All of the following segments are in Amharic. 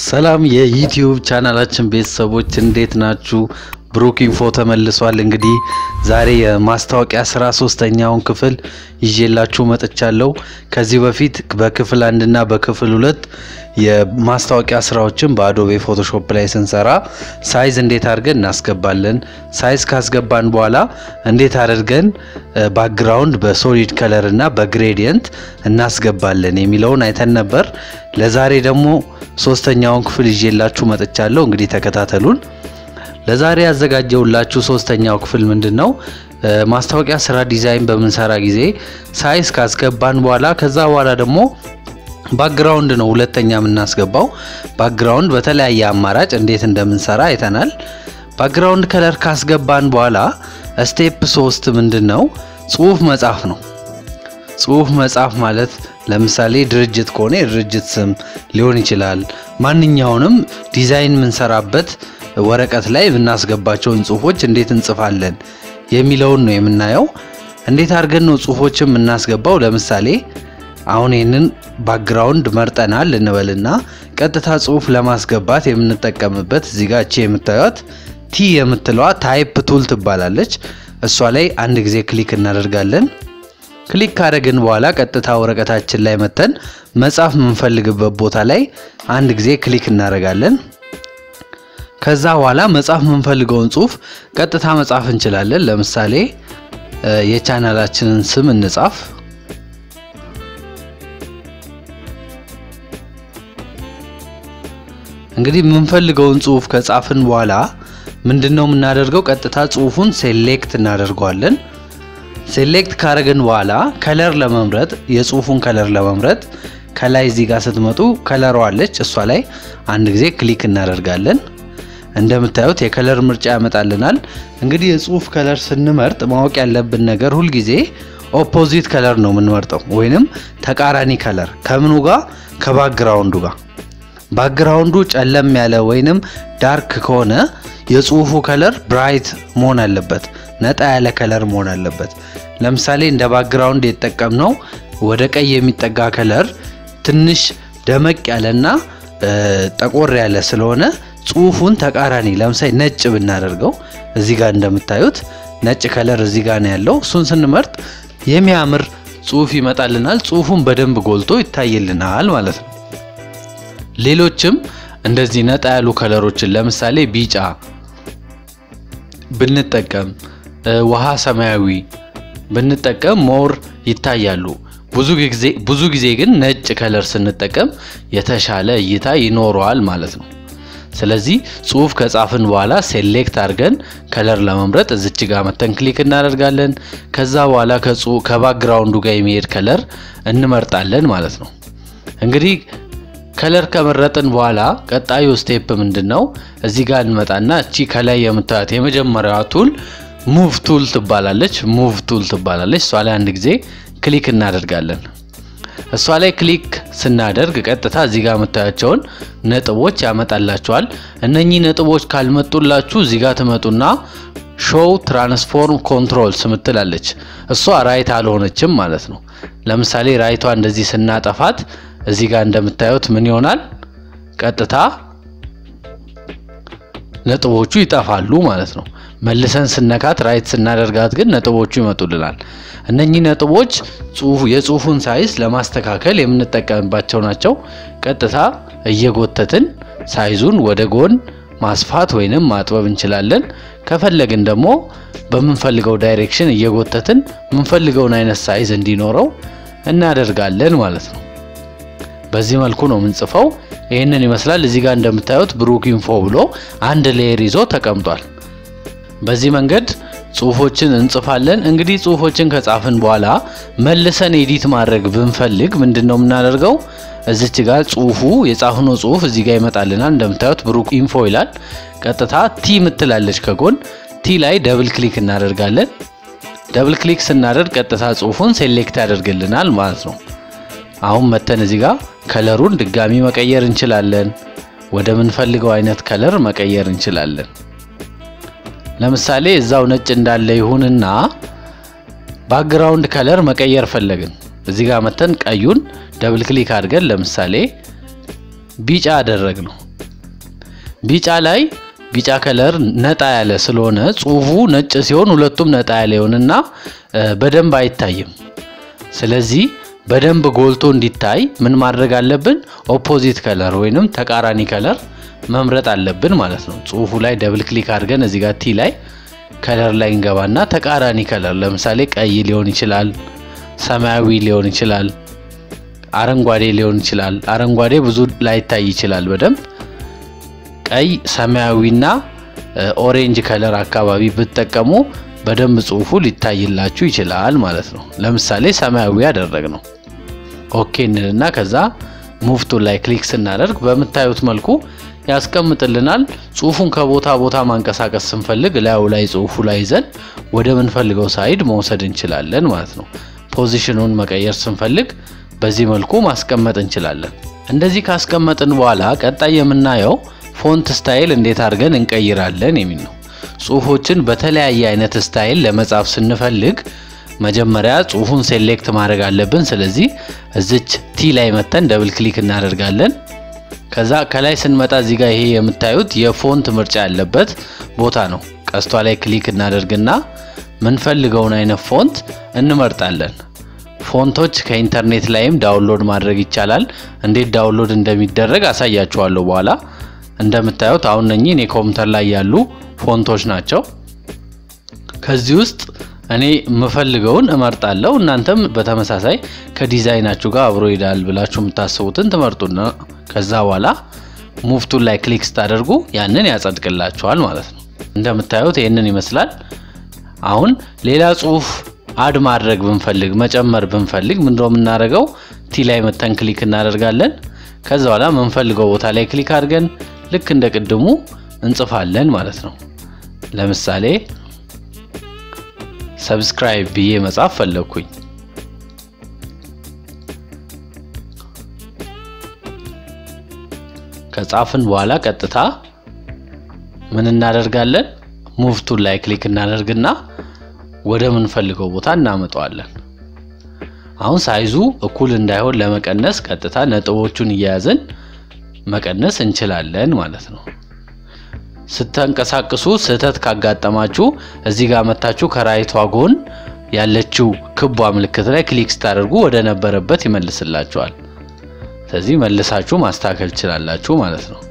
ሰላም የዩቲዩብ ቻናላችን ቤተሰቦች እንዴት ናችሁ? ብሩክ ኢንፎ ተመልሷል። እንግዲህ ዛሬ የማስታወቂያ ስራ ሶስተኛውን ክፍል ይዤላችሁ መጥቻለሁ። ከዚህ በፊት በክፍል አንድና በክፍል ሁለት የማስታወቂያ ስራዎችን በአዶቤ ፎቶሾፕ ላይ ስንሰራ ሳይዝ እንዴት አድርገን እናስገባለን፣ ሳይዝ ካስገባን በኋላ እንዴት አድርገን ባክግራውንድ በሶሊድ ከለር እና በግሬዲየንት እናስገባለን የሚለውን አይተን ነበር። ለዛሬ ደግሞ ሶስተኛውን ክፍል ይዤላችሁ መጥቻለሁ። እንግዲህ ተከታተሉን። ለዛሬ ያዘጋጀውላችሁ ሶስተኛው ክፍል ምንድን ነው? ማስታወቂያ ስራ ዲዛይን በምንሰራ ጊዜ ሳይዝ ካስገባን በኋላ ከዛ በኋላ ደግሞ ባክግራውንድ ነው ሁለተኛ የምናስገባው። ባክግራውንድ በተለያየ አማራጭ እንዴት እንደምንሰራ አይተናል። ባክግራውንድ ከለር ካስገባን በኋላ ስቴፕ ሶስት ምንድን ነው? ጽሁፍ መጻፍ ነው። ጽሁፍ መጻፍ ማለት ለምሳሌ ድርጅት ከሆነ የድርጅት ስም ሊሆን ይችላል። ማንኛውንም ዲዛይን የምንሰራበት ወረቀት ላይ የምናስገባቸውን ጽሁፎች እንዴት እንጽፋለን የሚለውን ነው የምናየው። እንዴት አድርገን ነው ጽሁፎችን የምናስገባው? ለምሳሌ አሁን ይህንን ባክግራውንድ መርጠናል እንበልና ቀጥታ ጽሁፍ ለማስገባት የምንጠቀምበት እዚህ ጋር እቺ የምታዩት ቲ የምትለዋ ታይፕ ቱል ትባላለች። እሷ ላይ አንድ ጊዜ ክሊክ እናደርጋለን። ክሊክ ካደረግን በኋላ ቀጥታ ወረቀታችን ላይ መተን መጻፍ የምንፈልግበት ቦታ ላይ አንድ ጊዜ ክሊክ እናደርጋለን። ከዛ በኋላ መጻፍ የምንፈልገውን ጽሁፍ ቀጥታ መጻፍ እንችላለን። ለምሳሌ የቻናላችንን ስም እንጻፍ። እንግዲህ የምንፈልገውን ጽሁፍ ከጻፍን በኋላ ምንድን ነው የምናደርገው? ቀጥታ ጽሁፉን ሴሌክት እናደርገዋለን። ሴሌክት ካረግን በኋላ ከለር ለመምረጥ የጽሁፉን ከለር ለመምረጥ ከላይ እዚህ ጋር ስትመጡ ከለሯ አለች። እሷ ላይ አንድ ጊዜ ክሊክ እናደርጋለን። እንደምታዩት የከለር ምርጫ ያመጣልናል። እንግዲህ የጽሁፍ ከለር ስንመርጥ ማወቅ ያለብን ነገር ሁልጊዜ ኦፖዚት ከለር ነው የምንመርጠው፣ ወይንም ተቃራኒ ከለር ከምኑ ጋር ከባክግራውንዱ ጋር። ባክግራውንዱ ጨለም ያለ ወይንም ዳርክ ከሆነ የጽሁፉ ከለር ብራይት መሆን አለበት፣ ነጣ ያለ ከለር መሆን አለበት። ለምሳሌ እንደ ባክግራውንድ የተጠቀምነው ወደ ቀይ የሚጠጋ ከለር ትንሽ ደመቅ ያለና ጠቆር ያለ ስለሆነ ጽሁፉን ተቃራኒ ለምሳሌ ነጭ ብናደርገው እዚህ ጋር እንደምታዩት ነጭ ከለር እዚህ ጋር ነው ያለው። እሱን ስንመርጥ የሚያምር ጽሁፍ ይመጣልናል። ጽሁፉን በደንብ ጎልቶ ይታይልናል ማለት ነው። ሌሎችም እንደዚህ ነጣ ያሉ ከለሮችን ለምሳሌ ቢጫ ብንጠቀም፣ ውሃ ሰማያዊ ብንጠቀም ሞር ይታያሉ። ብዙ ጊዜ ግን ነጭ ከለር ስንጠቀም የተሻለ እይታ ይኖረዋል ማለት ነው። ስለዚህ ጽሁፍ ከጻፍን በኋላ ሴሌክት አድርገን ከለር ለመምረጥ እዚች ጋር መተን ክሊክ እናደርጋለን። ከዛ በኋላ ከባክግራውንዱ ጋር የሚሄድ ከለር እንመርጣለን ማለት ነው። እንግዲህ ከለር ከመረጥን በኋላ ቀጣዩ ስቴፕ ምንድን ነው? እዚህ ጋር እንመጣና እቺ ከላይ የምታዩት የመጀመሪያዋ ቱል ሙቭ ቱል ትባላለች። ሙቭ ቱል ትባላለች። እሷ ላይ አንድ ጊዜ ክሊክ እናደርጋለን። እሷ ላይ ክሊክ ስናደርግ ቀጥታ እዚህ ጋር የምታያቸውን ነጥቦች ያመጣላቸዋል። እነኚህ ነጥቦች ካልመጡላችሁ እዚህ ጋር ትመጡና ሾው ትራንስፎርም ኮንትሮልስ ምትላለች። እሷ ራይት አልሆነችም ማለት ነው። ለምሳሌ ራይቷ እንደዚህ ስናጠፋት እዚህ ጋር እንደምታዩት ምን ይሆናል? ቀጥታ ነጥቦቹ ይጠፋሉ ማለት ነው። መልሰን ስነካት ራይት ስናደርጋት ግን ነጥቦቹ ይመጡልናል። እነኚህ ነጥቦች የጽሁፉን ሳይዝ ለማስተካከል የምንጠቀምባቸው ናቸው። ቀጥታ እየጎተትን ሳይዙን ወደ ጎን ማስፋት ወይንም ማጥበብ እንችላለን። ከፈለግን ደግሞ በምንፈልገው ዳይሬክሽን እየጎተትን የምንፈልገውን አይነት ሳይዝ እንዲኖረው እናደርጋለን ማለት ነው። በዚህ መልኩ ነው የምንጽፈው። ይህንን ይመስላል። እዚህ ጋር እንደምታዩት ብሩክ ኢንፎ ብሎ አንድ ሌየር ይዞ ተቀምጧል። በዚህ መንገድ ጽሁፎችን እንጽፋለን። እንግዲህ ጽሁፎችን ከጻፍን በኋላ መልሰን ኤዲት ማድረግ ብንፈልግ ምንድን ነው የምናደርገው? እዚች ጋር ጽሁፉ የጻፍነው ጽሁፍ እዚህ ጋር ይመጣልናል። እንደምታዩት ብሩክ ኢንፎ ይላል። ቀጥታ ቲ ምትላለች ከጎን ቲ ላይ ደብል ክሊክ እናደርጋለን። ደብል ክሊክ ስናደርግ ቀጥታ ጽሁፉን ሴሌክት ያደርግልናል ማለት ነው። አሁን መተን እዚህ ጋር ከለሩን ድጋሚ መቀየር እንችላለን። ወደ ምንፈልገው አይነት ከለር መቀየር እንችላለን። ለምሳሌ እዛው ነጭ እንዳለ ይሁንና ባክግራውንድ ከለር መቀየር ፈለግን። እዚህ ጋር መተን ቀዩን ደብል ክሊክ አድርገን ለምሳሌ ቢጫ አደረግ ነው። ቢጫ ላይ ቢጫ ከለር ነጣ ያለ ስለሆነ ጽሁፉ ነጭ ሲሆን ሁለቱም ነጣ ያለ ይሆንና በደንብ አይታይም። ስለዚህ በደንብ ጎልቶ እንዲታይ ምን ማድረግ አለብን? ኦፖዚት ከለር ወይንም ተቃራኒ ከለር መምረጥ አለብን ማለት ነው። ጽሁፉ ላይ ደብል ክሊክ አድርገን እዚህ ጋር ቲ ላይ ከለር ላይ እንገባና ተቃራኒ ከለር ለምሳሌ ቀይ ሊሆን ይችላል፣ ሰማያዊ ሊሆን ይችላል፣ አረንጓዴ ሊሆን ይችላል። አረንጓዴ ብዙ ላይታይ ይችላል በደንብ ቀይ፣ ሰማያዊና ኦሬንጅ ከለር አካባቢ ብትጠቀሙ በደንብ ጽሁፉ ሊታይላችሁ ይችላል ማለት ነው። ለምሳሌ ሰማያዊ ያደረግ ነው። ኦኬ እንልና ከዛ ሙፍቱ ላይ ክሊክ ስናደርግ በምታዩት መልኩ ያስቀምጥልናል። ጽሁፉን ከቦታ ቦታ ማንቀሳቀስ ስንፈልግ ላዩ ላይ ጽሁፉ ላይ ይዘን ወደ ምንፈልገው ሳይድ መውሰድ እንችላለን ማለት ነው። ፖዚሽኑን መቀየር ስንፈልግ በዚህ መልኩ ማስቀመጥ እንችላለን። እንደዚህ ካስቀመጥን በኋላ ቀጣይ የምናየው ፎንት ስታይል እንዴት አድርገን እንቀይራለን የሚል ነው። ጽሁፎችን በተለያየ አይነት ስታይል ለመጻፍ ስንፈልግ መጀመሪያ ጽሁፉን ሴሌክት ማድረግ አለብን። ስለዚህ እዚች ቲ ላይ መተን ደብል ክሊክ እናደርጋለን። ከዛ ከላይ ስንመጣ እዚህ ጋር ይሄ የምታዩት የፎንት ምርጫ ያለበት ቦታ ነው። ቀስቷ ላይ ክሊክ እናደርግና ምንፈልገውን አይነት ፎንት እንመርጣለን። ፎንቶች ከኢንተርኔት ላይም ዳውንሎድ ማድረግ ይቻላል። እንዴት ዳውንሎድ እንደሚደረግ አሳያችኋለሁ በኋላ። እንደምታዩት አሁን እነኚህ እኔ ኮምፒውተር ላይ ያሉ ፎንቶች ናቸው። ከዚህ ውስጥ እኔ የምፈልገውን እመርጣለሁ። እናንተም በተመሳሳይ ከዲዛይናችሁ ጋር አብሮ ይሄዳል ብላችሁ የምታስቡትን ትመርጡና ከዛ በኋላ ሙፍቱን ላይ ክሊክ ስታደርጉ ያንን ያጸድቅላችኋል ማለት ነው። እንደምታዩት ይህንን ይመስላል። አሁን ሌላ ጽሁፍ አድ ማድረግ ብንፈልግ መጨመር ብንፈልግ ምንድነው የምናደርገው? ቲ ላይ መተን ክሊክ እናደርጋለን። ከዛ በኋላ የምንፈልገው ቦታ ላይ ክሊክ አድርገን ልክ እንደ ቅድሙ እንጽፋለን ማለት ነው። ለምሳሌ ሰብስክራይብ ብዬ መጻፍ ፈለግኩኝ። ከጻፍን በኋላ ቀጥታ ምን እናደርጋለን? ሙፍቱን ላይ ክሊክ እናደርግና ወደ ምንፈልገው ቦታ እናመጣዋለን። አሁን ሳይዙ እኩል እንዳይሆን ለመቀነስ ቀጥታ ነጥቦቹን እየያዝን መቀነስ እንችላለን ማለት ነው። ስተንቀሳቅሱ ስህተት ካጋጠማችሁ እዚህ ጋር መታችሁ ከራይቷ ጎን ያለችው ክቧ ምልክት ላይ ክሊክ ስታደርጉ ወደ ነበረበት ይመልስላችኋል። ስለዚህ መልሳችሁ ማስተካከል ትችላላችሁ ማለት ነው።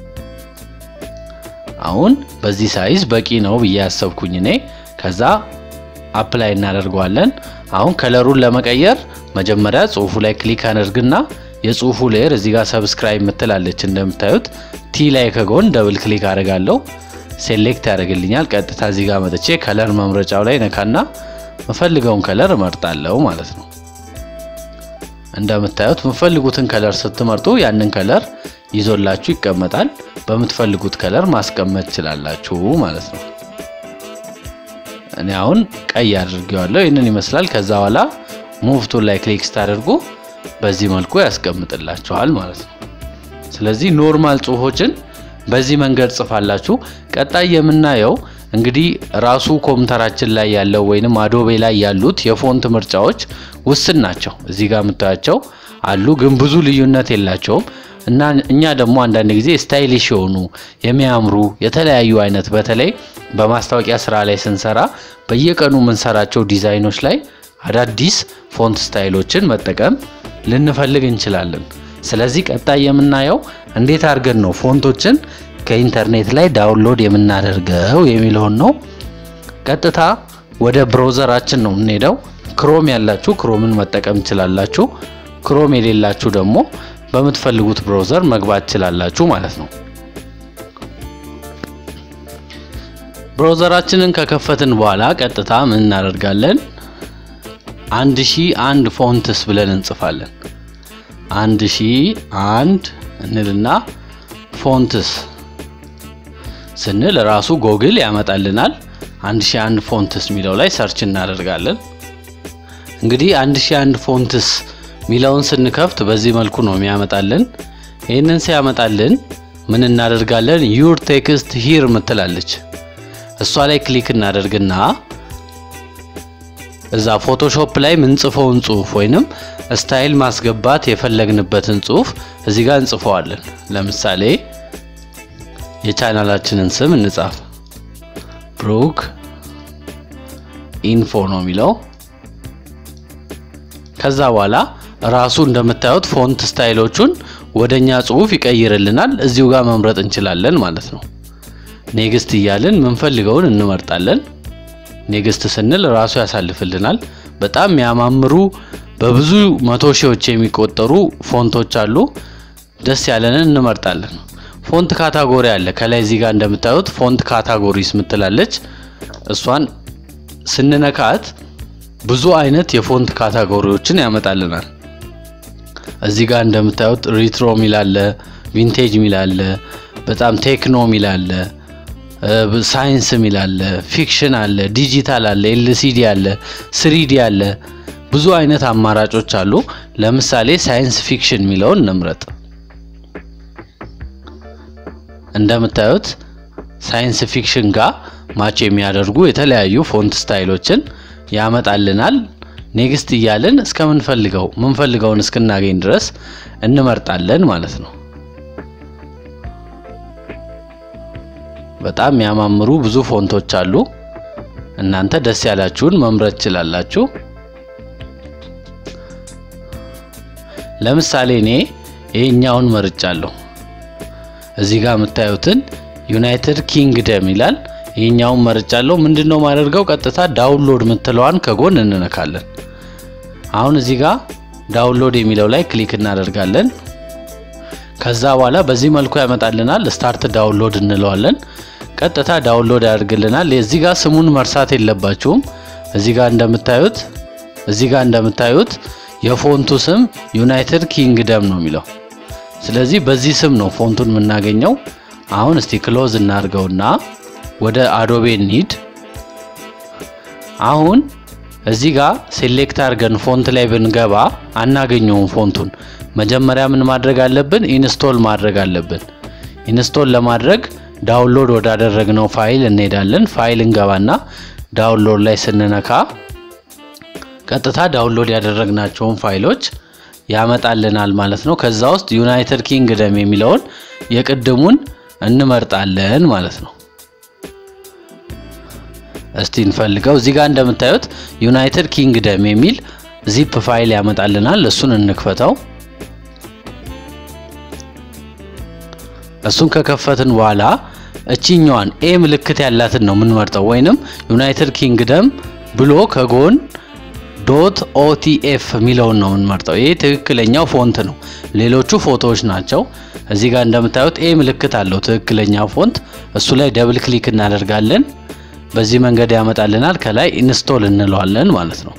አሁን በዚህ ሳይዝ በቂ ነው ብዬ ያሰብኩኝ እኔ። ከዛ አፕላይ እናደርገዋለን። አሁን ከለሩን ለመቀየር መጀመሪያ ጽሁፉ ላይ ክሊክ አድርግና የጽሁፉ ሌየር እዚህ ጋር ሰብስክራይብ ምትላለች እንደምታዩት ቲ ላይ ከጎን ደብል ክሊክ አደርጋለሁ። ሴሌክት ያደርግልኛል። ቀጥታ እዚህ ጋር መጥቼ ከለር መምረጫው ላይ ነካና የምፈልገውን ከለር እመርጣለሁ ማለት ነው። እንደምታዩት የምፈልጉትን ከለር ስትመርጡ ያንን ከለር ይዞላችሁ ይቀመጣል። በምትፈልጉት ከለር ማስቀመጥ ትችላላችሁ ማለት ነው። እኔ አሁን ቀይ አድርጌዋለሁ። ይህንን ይመስላል። ከዛ በኋላ ሙቭቱን ላይ ክሊክ ስታደርጉ በዚህ መልኩ ያስቀምጥላችኋል ማለት ነው። ስለዚህ ኖርማል ጽሁፎችን በዚህ መንገድ ጽፋላችሁ። ቀጣይ የምናየው እንግዲህ ራሱ ኮምፒውተራችን ላይ ያለው ወይንም አዶቤ ላይ ያሉት የፎንት ምርጫዎች ውስን ናቸው። እዚህ ጋር የምታያቸው አሉ፣ ግን ብዙ ልዩነት የላቸውም እና እኛ ደግሞ አንዳንድ ጊዜ ስታይሊሽ የሆኑ የሚያምሩ የተለያዩ አይነት በተለይ በማስታወቂያ ስራ ላይ ስንሰራ በየቀኑ የምንሰራቸው ዲዛይኖች ላይ አዳዲስ ፎንት ስታይሎችን መጠቀም ልንፈልግ እንችላለን። ስለዚህ ቀጣይ የምናየው እንዴት አድርገን ነው ፎንቶችን ከኢንተርኔት ላይ ዳውንሎድ የምናደርገው የሚለውን ነው። ቀጥታ ወደ ብሮዘራችን ነው የምንሄደው። ክሮም ያላችሁ ክሮምን መጠቀም ትችላላችሁ። ክሮም የሌላችሁ ደግሞ በምትፈልጉት ብሮዘር መግባት ትችላላችሁ ማለት ነው። ብሮዘራችንን ከከፈትን በኋላ ቀጥታ ምን እናደርጋለን? አንድ ሺህ አንድ ፎንትስ ብለን እንጽፋለን። አንድ ሺህ አንድ እንልና ፎንትስ ስንል ራሱ ጎግል ያመጣልናል። አንድ ሺህ አንድ ፎንትስ የሚለው ላይ ሰርች እናደርጋለን። እንግዲህ አንድ ሺህ አንድ ፎንትስ ሚለውን ስንከፍት በዚህ መልኩ ነው የሚያመጣልን። ይህንን ሲያመጣልን ምን እናደርጋለን? ዩር ቴክስት ሂር ምትላለች እሷ ላይ ክሊክ እናደርግና እዛ ፎቶሾፕ ላይ ምንጽፈውን ጽሁፍ ወይንም ስታይል ማስገባት የፈለግንበትን ጽሁፍ እዚህ ጋር እንጽፈዋለን። ለምሳሌ የቻናላችንን ስም እንጻፍ። ብሩክ ኢንፎ ነው የሚለው። ከዛ በኋላ ራሱ እንደምታዩት ፎንት ስታይሎቹን ወደኛ ጽሁፍ ይቀይርልናል። እዚሁ ጋር መምረጥ እንችላለን ማለት ነው። ኔክስት እያልን ምንፈልገውን እንመርጣለን። ኔክስት ስንል ራሱ ያሳልፍልናል። በጣም የሚያማምሩ በብዙ መቶ ሺዎች የሚቆጠሩ ፎንቶች አሉ። ደስ ያለንን እንመርጣለን። ፎንት ካታጎሪ አለ። ከላይ እዚህ ጋር እንደምታዩት ፎንት ካታጎሪስ ምትላለች። እሷን ስንነካት ብዙ አይነት የፎንት ካታጎሪዎችን ያመጣልናል። እዚህ ጋር እንደምታዩት ሪትሮ ሚላለ፣ ቪንቴጅ ሚላለ፣ በጣም ቴክኖ ሚላለ፣ ሳይንስ ሚላለ፣ ፊክሽን አለ፣ ዲጂታል አለ፣ ኤልሲዲ አለ፣ ስሪዲ አለ። ብዙ አይነት አማራጮች አሉ። ለምሳሌ ሳይንስ ፊክሽን የሚለውን እንምረጥ። እንደምታዩት ሳይንስ ፊክሽን ጋር ማች የሚያደርጉ የተለያዩ ፎንት ስታይሎችን ያመጣልናል። ኔክስት እያልን እስከምንፈልገው ምንፈልገውን እስክናገኝ ድረስ እንመርጣለን ማለት ነው። በጣም የሚያማምሩ ብዙ ፎንቶች አሉ። እናንተ ደስ ያላችሁን መምረጥ ትችላላችሁ። ለምሳሌ እኔ ይሄኛውን መርጫለሁ። እዚህ ጋር የምታዩትን ዩናይትድ ኪንግደም ይላል። ይሄኛውን መርጫለሁ። ምንድነው ማደርገው? ቀጥታ ዳውንሎድ የምትለዋን ከጎን እንነካለን። አሁን እዚህ ጋር ዳውንሎድ የሚለው ላይ ክሊክ እናደርጋለን። ከዛ በኋላ በዚህ መልኩ ያመጣልናል። ስታርት ዳውንሎድ እንለዋለን። ቀጥታ ዳውንሎድ ያደርግልናል። እዚህ ጋር ስሙን መርሳት የለባችሁም። እዚህ ጋር እንደምታዩት እዚህ ጋር እንደምታዩት የፎንቱ ስም ዩናይትድ ኪንግደም ነው የሚለው። ስለዚህ በዚህ ስም ነው ፎንቱን የምናገኘው። አሁን እስቲ ክሎዝ እናድርገውና ወደ አዶቤ እንሂድ። አሁን እዚህ ጋር ሴሌክት አድርገን ፎንት ላይ ብንገባ አናገኘውም ፎንቱን። መጀመሪያ ምን ማድረግ አለብን? ኢንስቶል ማድረግ አለብን። ኢንስቶል ለማድረግ ዳውንሎድ ወዳደረግነው ፋይል እንሄዳለን። ፋይል እንገባና ዳውንሎድ ላይ ስንነካ ቀጥታ ዳውንሎድ ያደረግናቸውን ፋይሎች ያመጣልናል ማለት ነው። ከዛ ውስጥ ዩናይትድ ኪንግደም የሚለውን የቅድሙን እንመርጣለን ማለት ነው። እስቲ እንፈልገው። እዚህ ጋር እንደምታዩት ዩናይትድ ኪንግደም የሚል ዚፕ ፋይል ያመጣልናል። እሱን እንክፈተው። እሱን ከከፈትን በኋላ እቺኛዋን ኤ ምልክት ያላትን ነው የምንመርጠው፣ ወይንም ዩናይትድ ኪንግደም ብሎ ከጎን ዶት ኦቲኤፍ የሚለውን ነው የምንመርጠው። ይሄ ትክክለኛው ፎንት ነው። ሌሎቹ ፎቶዎች ናቸው። እዚህ ጋር እንደምታዩት ኤ ምልክት አለው ትክክለኛ ፎንት። እሱ ላይ ደብል ክሊክ እናደርጋለን። በዚህ መንገድ ያመጣልናል። ከላይ ኢንስቶል እንለዋለን ማለት ነው።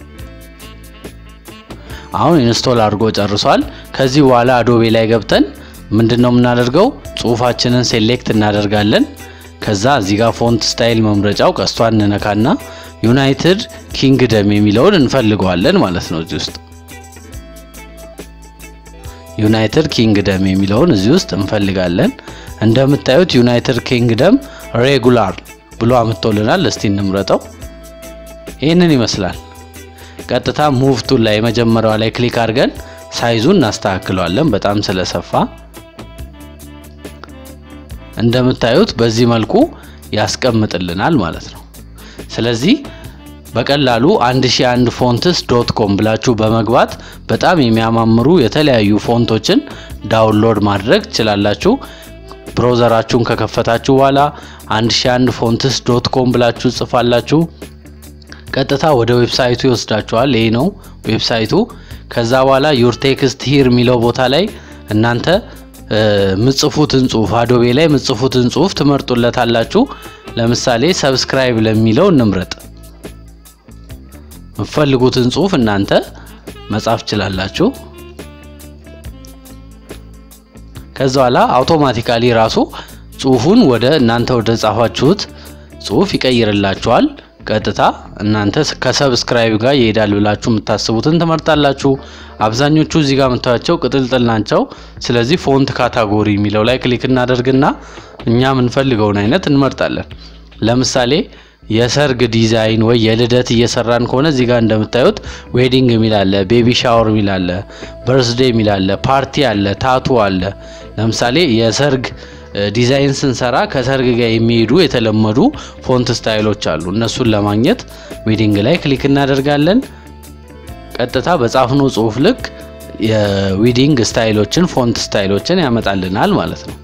አሁን ኢንስቶል አድርጎ ጨርሷል። ከዚህ በኋላ አዶቤ ላይ ገብተን ምንድን ነው የምናደርገው? ጽሁፋችንን ሴሌክት እናደርጋለን። ከዛ እዚህ ጋር ፎንት ስታይል መምረጫው ቀስቷን እንነካና ዩናይትድ ኪንግደም የሚለውን እንፈልገዋለን ማለት ነው። እዚህ ውስጥ ዩናይትድ ኪንግደም የሚለውን እዚህ ውስጥ እንፈልጋለን። እንደምታዩት ዩናይትድ ኪንግደም ሬጉላር ብሎ አምጥቶልናል። እስቲ እንምረጠው። ይህንን ይመስላል። ቀጥታ ሙቭ ቱል ላይ የመጀመሪያዋ ላይ ክሊክ አድርገን ሳይዙን እናስተካክለዋለን። በጣም ስለሰፋ እንደምታዩት በዚህ መልኩ ያስቀምጥልናል ማለት ነው። ስለዚህ በቀላሉ 1001 ፎንትስ ዶት ኮም ብላችሁ በመግባት በጣም የሚያማምሩ የተለያዩ ፎንቶችን ዳውንሎድ ማድረግ ትችላላችሁ። ብሮዘራችሁን ከከፈታችሁ በኋላ 1001 ፎንትስ ዶት ኮም ብላችሁ ጽፋላችሁ። ቀጥታ ወደ ዌብሳይቱ ይወስዳችኋል። ይሄ ነው ዌብሳይቱ። ከዛ በኋላ ዩር ቴክስት ሂር የሚለው ቦታ ላይ እናንተ ምጽፉትን ጽሁፍ አዶቤ ላይ ምጽፉትን ጽሁፍ ትመርጡለታላችሁ። ለምሳሌ ሰብስክራይብ ለሚለው እንምረጥ። የምትፈልጉትን ጽሁፍ እናንተ መጻፍ ትችላላችሁ። ከዛ በኋላ አውቶማቲካሊ ራሱ ጽሁፉን ወደ እናንተ ወደ ጻፋችሁት ጽሁፍ ይቀይርላችኋል። ቀጥታ እናንተ ከሰብስክራይብ ጋር ይሄዳል ብላችሁ የምታስቡትን ትመርጣላችሁ። አብዛኞቹ እዚህ ጋር የምታዩቸው ቅጥልጥል ናቸው። ስለዚህ ፎንት ካታጎሪ የሚለው ላይ ክሊክ እናደርግና እኛ የምንፈልገውን አይነት እንመርጣለን። ለምሳሌ የሰርግ ዲዛይን ወይ የልደት እየሰራን ከሆነ እዚህ ጋር እንደምታዩት ዌዲንግ የሚል አለ፣ ቤቢ ሻወር የሚል አለ፣ በርስዴ የሚል አለ፣ ፓርቲ አለ፣ ታቱ አለ። ለምሳሌ የሰርግ ዲዛይን ስንሰራ ከሰርግ ጋር የሚሄዱ የተለመዱ ፎንት ስታይሎች አሉ። እነሱን ለማግኘት ዊዲንግ ላይ ክሊክ እናደርጋለን። ቀጥታ በጻፍነው ጽሁፍ ልክ የዊዲንግ ስታይሎችን ፎንት ስታይሎችን ያመጣልናል ማለት ነው።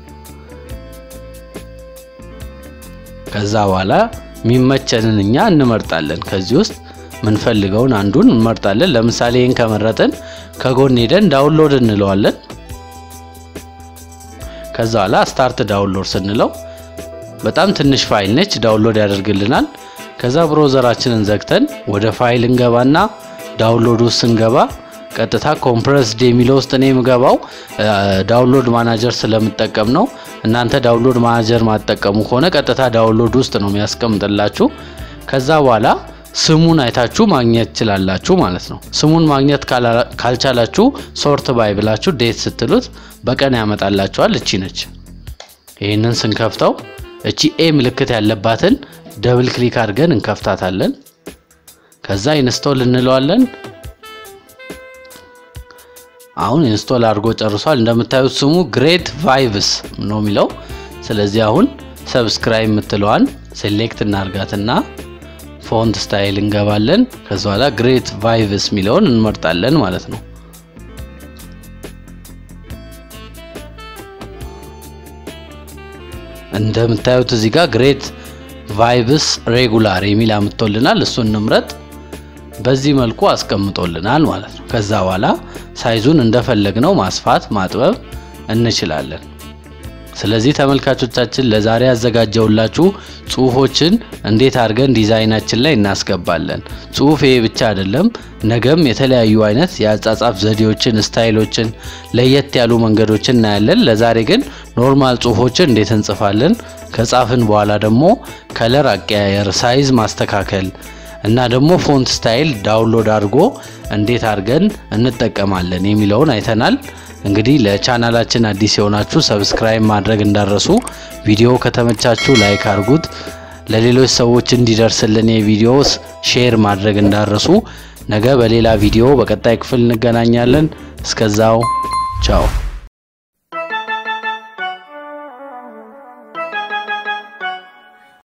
ከዛ በኋላ የሚመቸንን እኛ እንመርጣለን። ከዚህ ውስጥ ምንፈልገውን አንዱን እንመርጣለን። ለምሳሌ ይህን ከመረጥን ከጎን ሄደን ዳውንሎድ እንለዋለን። ከዛ በኋላ ስታርት ዳውንሎድ ስንለው በጣም ትንሽ ፋይል ነች፣ ዳውንሎድ ያደርግልናል። ከዛ ብሮዘራችንን ዘግተን ወደ ፋይል እንገባና ዳውንሎድ ውስጥ ስንገባ ቀጥታ ኮምፕረስድ የሚለው ውስጥ እኔ የምገባው ዳውንሎድ ማናጀር ስለምጠቀም ነው። እናንተ ዳውንሎድ ማናጀር ማጠቀሙ ከሆነ ቀጥታ ዳውንሎድ ውስጥ ነው የሚያስቀምጥላችሁ። ከዛ በኋላ ስሙን አይታችሁ ማግኘት ትችላላችሁ ማለት ነው። ስሙን ማግኘት ካልቻላችሁ ሶርት ባይ ብላችሁ ዴት ስትሉት በቀን ያመጣላችኋል። እቺ ነች። ይህንን ስንከፍተው እቺ ኤ ምልክት ያለባትን ደብል ክሊክ አድርገን እንከፍታታለን። ከዛ ኢንስቶል እንለዋለን። አሁን ኢንስቶል አድርጎ ጨርሷል። እንደምታዩት ስሙ ግሬት ቫይብስ ነው የሚለው። ስለዚህ አሁን ሰብስክራይብ የምትለዋን ሴሌክት እናርጋትና ፎንት ስታይል እንገባለን። ከዛ በኋላ ግሬት ቫይብስ የሚለውን እንመርጣለን ማለት ነው። እንደምታዩት እዚህ ጋር ግሬት ቫይብስ ሬጉላር የሚል አምጥቶልናል። እሱን እንምረጥ። በዚህ መልኩ አስቀምጦልናል ማለት ነው። ከዛ በኋላ ሳይዙን እንደፈለግነው ማስፋት ማጥበብ እንችላለን። ስለዚህ ተመልካቾቻችን ለዛሬ ያዘጋጀውላችሁ ጽሁፎችን እንዴት አድርገን ዲዛይናችን ላይ እናስገባለን። ጽሁፍ ይሄ ብቻ አይደለም፣ ነገም የተለያዩ አይነት የአጻጻፍ ዘዴዎችን፣ ስታይሎችን፣ ለየት ያሉ መንገዶችን እናያለን። ለዛሬ ግን ኖርማል ጽሁፎችን እንዴት እንጽፋለን፣ ከጻፍን በኋላ ደግሞ ከለር አቀያየር፣ ሳይዝ ማስተካከል እና ደግሞ ፎንት ስታይል ዳውንሎድ አድርጎ እንዴት አድርገን እንጠቀማለን የሚለውን አይተናል። እንግዲህ ለቻናላችን አዲስ የሆናችሁ ሰብስክራይብ ማድረግ እንዳረሱ፣ ቪዲዮ ከተመቻችሁ ላይክ አድርጉት። ለሌሎች ሰዎች እንዲደርስልን የቪዲዮ ሼር ማድረግ እንዳረሱ። ነገ በሌላ ቪዲዮ በቀጣይ ክፍል እንገናኛለን። እስከዛው ቻው።